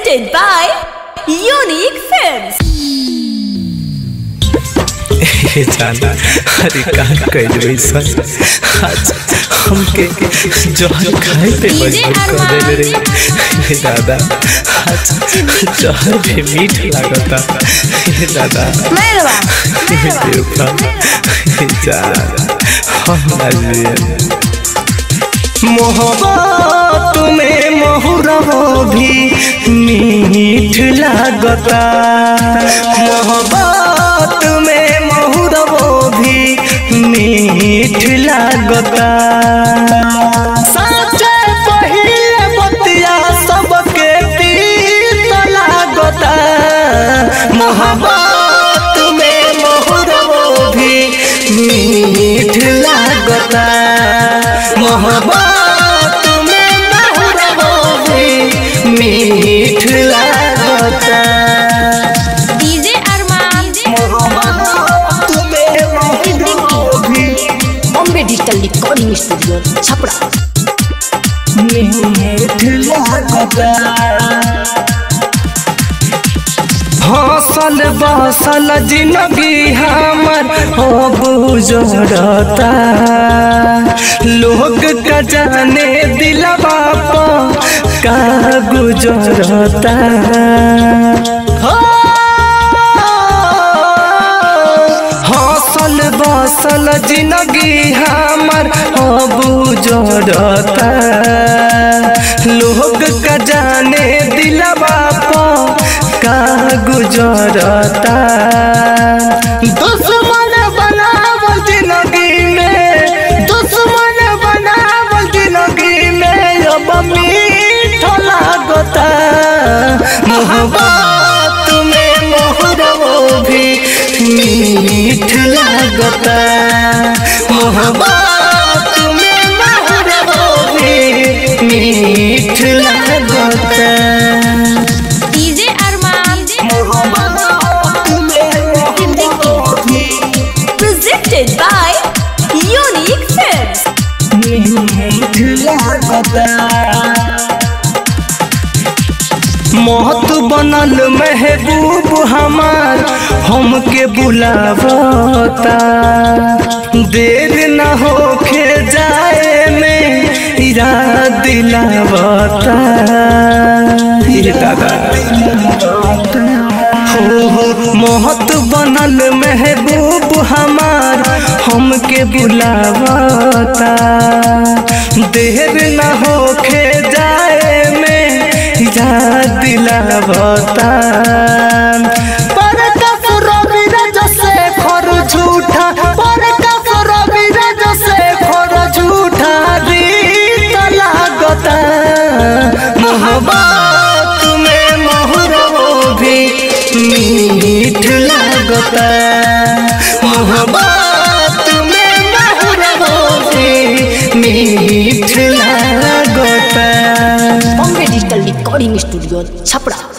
Presented by Unique Films. हे जाना अरे का कैलवे सर आज हमके जहर खाए पे मजबूर कर देले रे हे दादा आज जहर भी मीठ लागता हे दादा हे देवता हे जान हम नाजिए मोहब्बत में मोहरबो भी मीठ लागता मोहब्बत में मोहरबो भी मीठ लागता साचे पहिले बतिया सबके तीत लागता मोहब्बत में मोहरबो भी मीठ लागता मोहब्बत में मोहरबो भी मीठ लागता DJ Arman. मोहब्बत में मोहरबो भी Bombay digital recording studio Chhapra मीठ लागता हौसल बसल जिंदगी हमर हो गुजरता लोग का जाने दिलवा पर का गुजरता हो हौसल बसल जिंदगी हमर हो गुजरता लोग का जाने दिलवा पर का गुजरता दुश्मन बनावल जिंदगी में दुश्मन बनावल जिंदगी में अब मीठ लागता मोहब्बत में मोहरबो भी मीठ लागता मोहब्बत में मोहरबो भी मीठ लागता DJ Arman. Presented by Unique Films. महत बनल महबूब हमार हमके बुलावता देर न होके जाए में इरा दिलावता ये दादा हो हो मोहत बनल महबूब हमार हमके बुलावता देर न होके जाए में जा दिलावता पर कफर विरज से खर झूठा पर कफर विरज से खर झूठा रीत लागता मोहब्बत में मोहरबो भी मीठ लागता मोहब्बत में मोहरबो भी मीठ लागता Bombay digital recording studio Chhapra